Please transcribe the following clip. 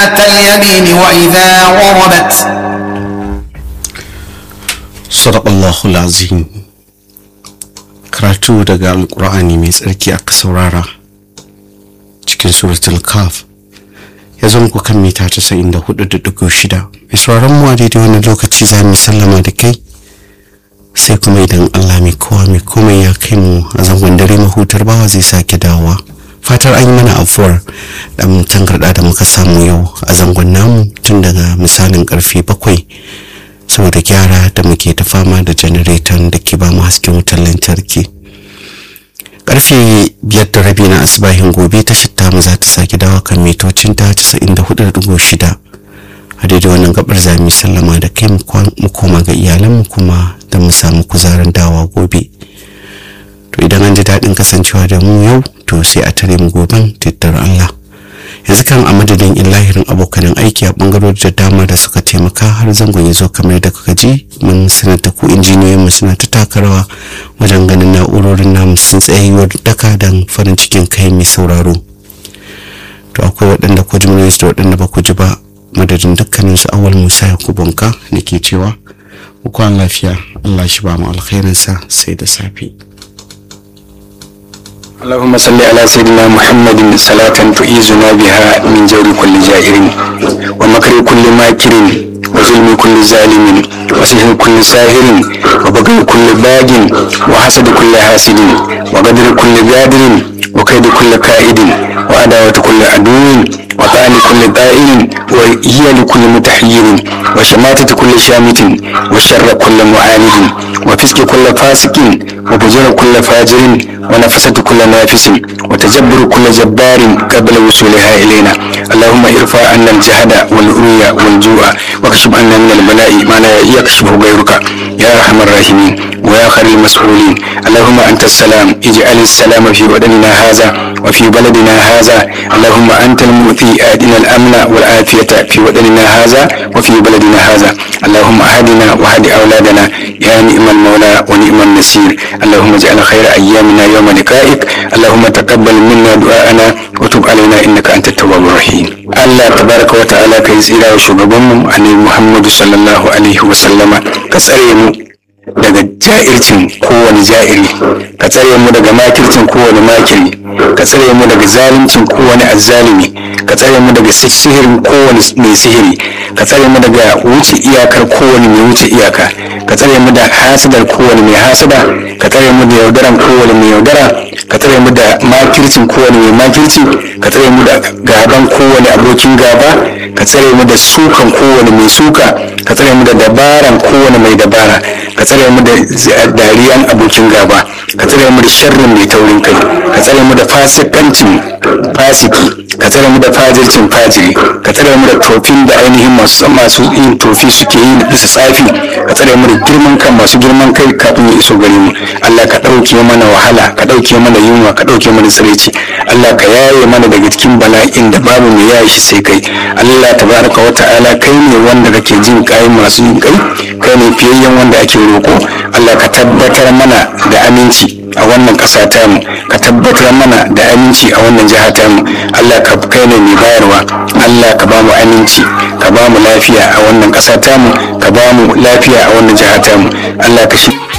اليمين وإذا غربت Sadaqallahu azim karatu daga alkur'ani mai tsarki aka saurara cikin suratul kaf ya zo muku kan mita 94.6 mai sauraron mu a daidai wani lokaci za mu sallama da kai sai kuma idan allah mai kowa mai komai ya kai mu a zangon dare mahutar bawa zai sake dawowa fatar an yi mana afuwar dan tangarda da muka samu yau a zangon namu tun daga misalin karfe bakwai saboda gyara da muke ta fama da janareton da ke ba mu hasken wutar lantarki karfe biyar da rabi na asibahin gobe ta shitta mu za ta sake dawa kan mitocin ta casa'in da hudu da shida a daidai wannan gabar za mu sallama da kai mu koma ga iyalanmu kuma da mu samu kuzarin dawa gobe to idan an ji daɗin kasancewa da mu yau to sai a tare mu goben tattar Allah yanzu kan a madadin lahirin abokanan aiki a bangarori da dama da suka taimaka har zangon ya zo kamar da kuka ji mun sanar da ku injiniyoyin suna ta taka rawa wajen ganin na'urorin namu sun tsayuwar daka don farin cikin kai mai sauraro to akwai waɗanda ku ji da waɗanda ba ku ji ba madadin dukkanin su awal musa ya kubunka da ke cewa ku kwan lafiya allah shi ba mu alkhairinsa sai da safe اللهم صل على سيدنا محمد صلاة تعيذنا بها من جور كل جائر ومكر كل ماكر وظلم كل ظالم وسحر كل ساهر وبغي كل باغ وحسد كل حاسد وقدر كل قادر وكيد كل كائد وعداوة كل عدو وطعن كل طائر وهي لكل متحير وشماتة كل شامت وشر كل معاند وفسق كل فاسق وفجر كل فاجر ونفسة كل نافس وتجبر كل جبار قبل وصولها إلينا اللهم ارفع عنا الجهد والعري والجوع واكشف عنا من البلاء ما لا يكشفه غيرك يا أرحم الراحمين ويا خير المسؤولين اللهم أنت السلام اجعل السلام في بدننا هذا وفي بلدنا هذا اللهم أنت المؤتي آتنا الأمن والعافية في وطننا هذا وفي بلدنا هذا اللهم أهدنا وهد أولادنا يا نعم المولى ونعم النصير اللهم اجعل خير أيامنا يوم لقائك اللهم تقبل منا دعاءنا وتب علينا إنك أنت التواب الرحيم الله تبارك وتعالى كي سيرا وشغبهم عن محمد صلى الله عليه وسلم كسرين daga ja'ircin kowane ja'iri ka tsare mu daga makircin kowane makiri ka tsare mu daga zaluncin kowane azzalumi ka tsare mu daga sihirin kowane mai sihiri ka tsare mu daga wuce iyakar kowane mai wuce iyaka ka tsare mu da hasadar kowane mai hasada ka tsare mu da yaudaran kowane mai yaudara ka tsare mu da makircin kowane mai makirci ka tsare mu da gaban kowane abokin gaba ka tsare mu da sukan kowane mai suka ka tsare mu da dabaran kowane mai dabara ka tsare mu da dariyan abokin gaba ka tsare mu da sharrin mai taurin kai ka tsare mu da fasikancin fasiki ka tsare mu da fajircin fajiri ka tsare mu da tofin da ainihin masu masu yin tofi suke yi bisa tsafi ka tsare mu da girman kan masu girman kai kafin ya iso gare mu Allah ka ɗauke mana wahala ka ɗauke mana yunwa ka ɗauke mana tsiraici Allah ka yaye mana daga cikin bala'in da babu mai yaye shi sai kai Allah tabaraka wa ta'ala kai ne wanda kake jin kai masu yin kai kai ne fiyayyen wanda ake roko Allah ka tabbatar mana da aminci a wannan ƙasa tamu ka tabbatar mana da aminci a wannan jiha tamu Allah ka kai ne mai bayarwa Allah ka ba mu aminci ka ba mu lafiya a wannan ƙasa tamu ka ba mu lafiya a wannan jiha tamu Allah ka shi